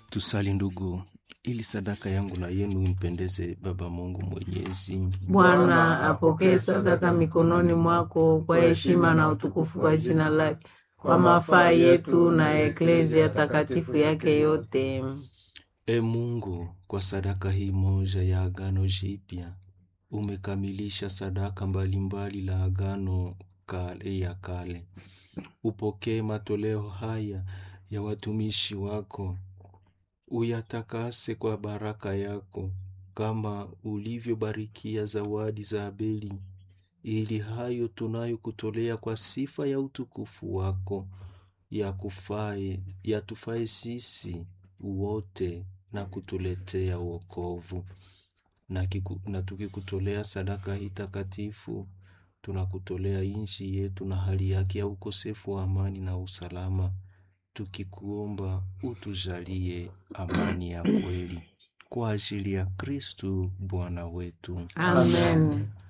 Tusali ndugu, ili sadaka yangu na yenu impendeze Baba Mungu Mwenyezi. Bwana apokee sadaka mikononi mwako kwa heshima na utukufu wa jina lake, kwa mafaa yetu na eklezia takatifu yake yote. E Mungu, kwa sadaka hii moja ya agano jipya umekamilisha sadaka mbalimbali la agano kale ya kale. Upokee matoleo haya ya watumishi wako, uyatakase kwa baraka yako, kama ulivyobarikia zawadi za Abeli, ili hayo tunayokutolea kwa sifa ya utukufu wako yakufae yatufae sisi wote na kutuletea wokovu. Na, kiku, na tukikutolea sadaka hii takatifu tunakutolea nchi yetu na hali yake ya ukosefu wa amani na usalama, tukikuomba utujalie amani ya kweli kwa ajili ya Kristu Bwana wetu. Amen.